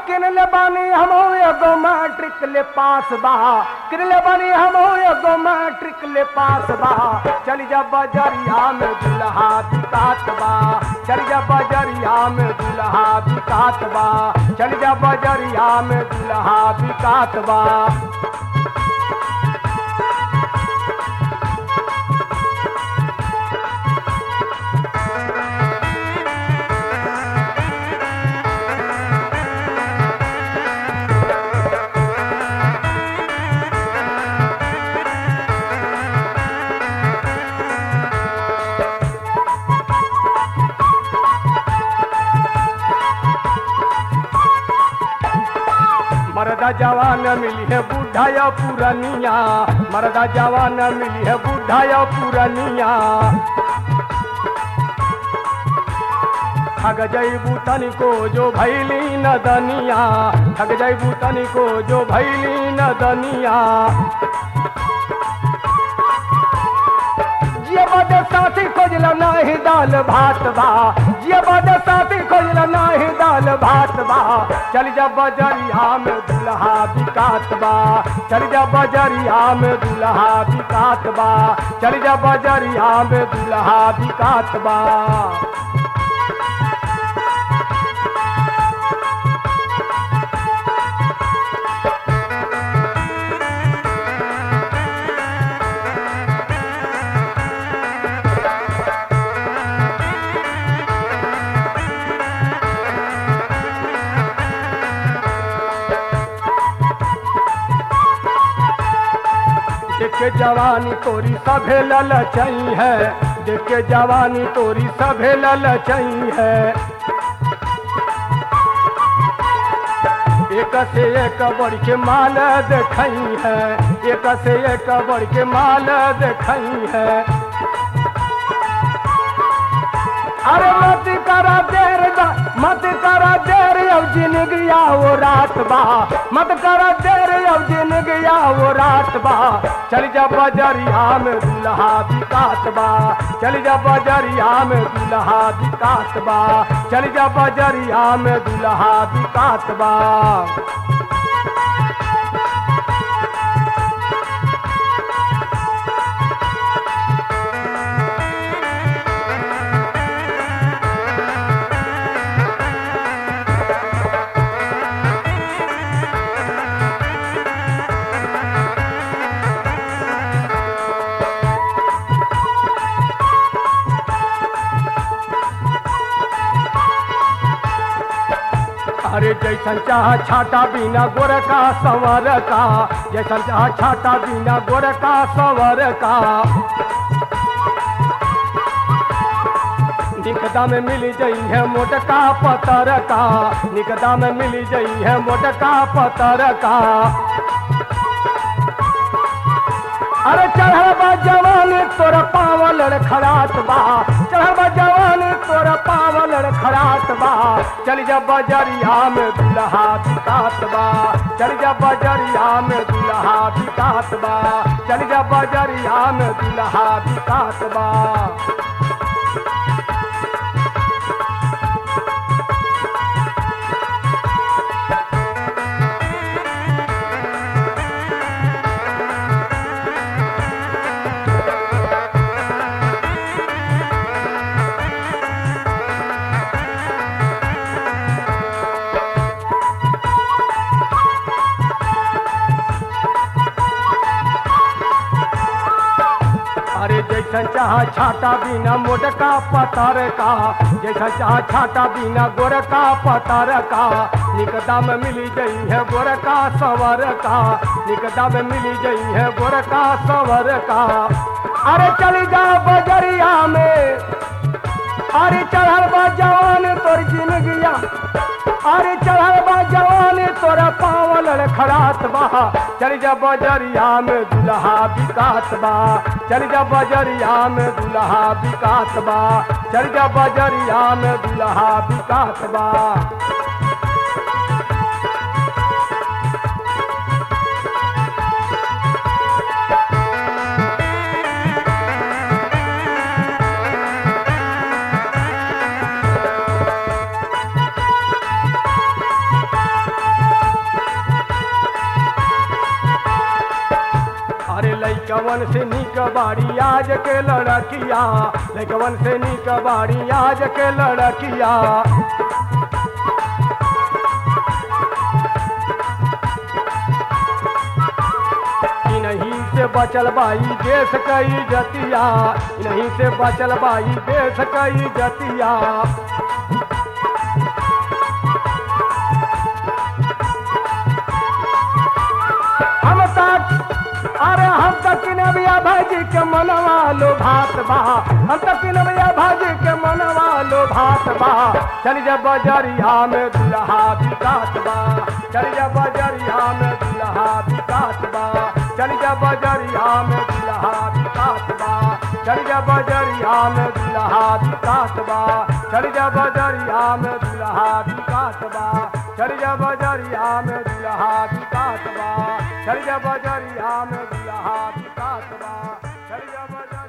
किन ले बानी हम एगो मैट्रिक ले पास बा किन ले बानी हम एगो मैट्रिक ले पास बा चली जा बजरिया में दुल्हा बिकात बा चली जा बजरिया में दुल्हा बिकात बा चली जा बजरिया में दुल्हा बिकात बा मरदा जवान मिली है बूढ़ा या पुरनिया मरदा जवान मिली है बूढ़ा या पुरनिया ठग जैबू तनिको जो भैली नदनिया ठग जैबू तनिको जो भैली नदनिया जिया बदे साथी खोजला नाही दाल भात बा जिया बदे साथी खोजला नाही दाल भात बा चल जा बजरिया में दुल्हा बिकात बा चल जा बजरिया में दुल्हा बिकात बा चल जा बजरिया में दुल्हा बिकात बा देख के जवानी तोरी सभे ललचई है देख के जवानी तोरी सभे ललचई है एक से एक बढ़ के माल देखई है एक से एक बढ़ के माल देखई है अरे मत करा देर दा मत करा देर अब जिंदगिया वो रात बा मत करा देर अब जिंदगिया वो रात बा चल जा बजरिया में दुल्हा बिकात बा चल जा बजरिया में दुल्हा बिकात बा चल जा बजरिया में दुल्हा बिकात बा अरे जैसन चाह छाटा बिना गोर का संवर का जैसन चाह छाटा बिना गोर का संवर का निकदा में मिल जई है मोटका पतर का निकदा में मिल जई है मोटका पतर का अरे चढ़ल बा जवान तोर पावल खड़ात बा चढ़ल बा जवान तोर पावल खड़ात बा चल जा बजरिया में दुल्हा बिकात बा चल जा बजरिया में दुल्हा बिकात बा चल जा बजरिया में दुल्हा बिकात बा अरे जैसन चाह छाटा बिना मोटका पतर का जैसन चाह छाटा बिना गोरका पतर का निकदा में मिली गई है गोरका सवर का निकदा में मिली गई है गोरका सवर का अरे चली जा बजरिया में अरे चढ़ल बा जवान तोर जिंदगिया अरे चढ़ल बा जवान तोरा पावल खड़ात बा चल जा बजरिया में दुल्हा बिकात बा चल जा बजरिया में दुल्हा बिकात बा चल जा बजरिया में दुल्हा बिकात बा लैकवन से निक बाड़ी आज के लड़किया लैकवन से निक बाड़ी आज के लड़किया इन्हीं से बचल बाई देश कई जतिया इन्हीं से बचल बाई देश कई जतिया हम तक अरे हम तक नबिया भाजी के मनवा लो भात बा हम तक नबिया भाजी के मनवा लो भात बा चल जा बजरिया में दुल्हा बिकात बा चल जा बजरिया में दुल्हा बिकात बा चल जा बजरिया में दुल्हा बिकात बा चल जा बजरिया में दुल्हा बिकात बा चल जा बजरिया में दुल्हा बिकात बा चल जा बजरिया में दुल्हा बिकात बा चल जा बजरिया में दुल्हा बिकात बा चल जा बजरिया